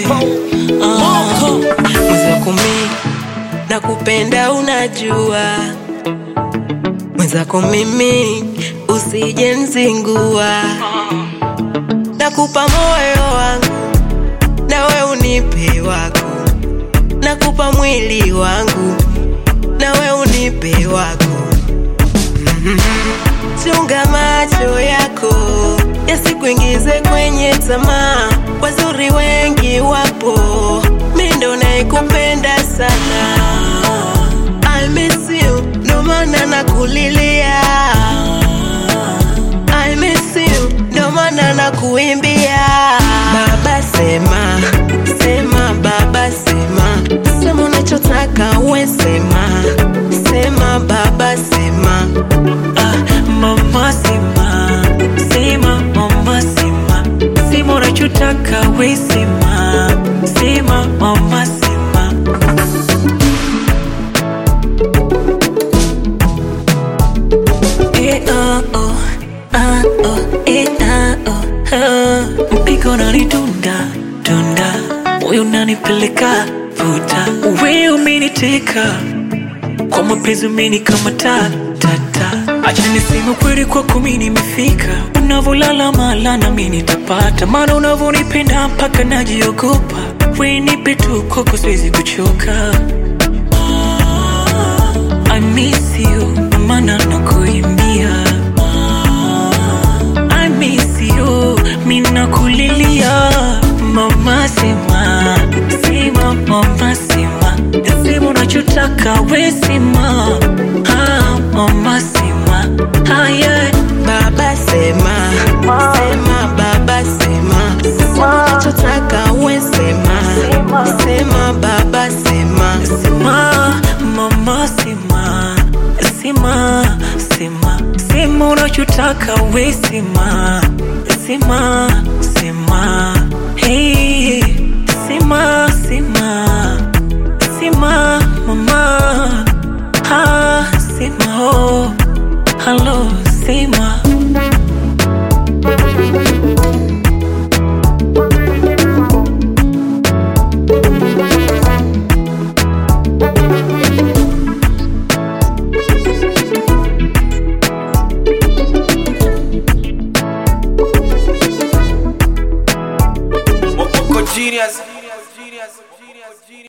Ah, mwenzako mi nakupenda unajua mwenzako mimi usije nzingua nakupa moyo wangu nawe unipe wako nakupa mwili wangu nawe unipe wako Mhm. chunga macho yako yasikuingize kwenye tamaa wazuri wengi wapo mi ndo naikupenda sana I miss you ndo maana nakulilia I miss you ndo maana nakuimbia baba sema sema baba sema sema unachotaka we sema sema baba sema Ah, mama sema, sema mama sema, sema unachotaka we sema, sema mama sema. Eh, oh, oh, ah, oh, eh, ah, oh, ah. Mpiko unanidunda dunda, moyo unanipeleka vuta, we umeniteka kwa mapenzi umenikamata tata, acha niseme kweli, kwako mimi nimefika. Unavolala mala na mimi nitapata, maana unavonipenda mpaka najiogopa. We nipe tu, kwako siwezi kuchoka. I miss you, maana nakuimbia. I miss you, mimi nakulilia. Mama sema, sema mama sema, sema unachotaka we sema. Ah, mama sema, ah, yeah. baba sema sema baba sema sema unachotaka we sema sema baba sema Sema, mama sema, sema, sema, sema unachotaka we sema, sema, sema, hey.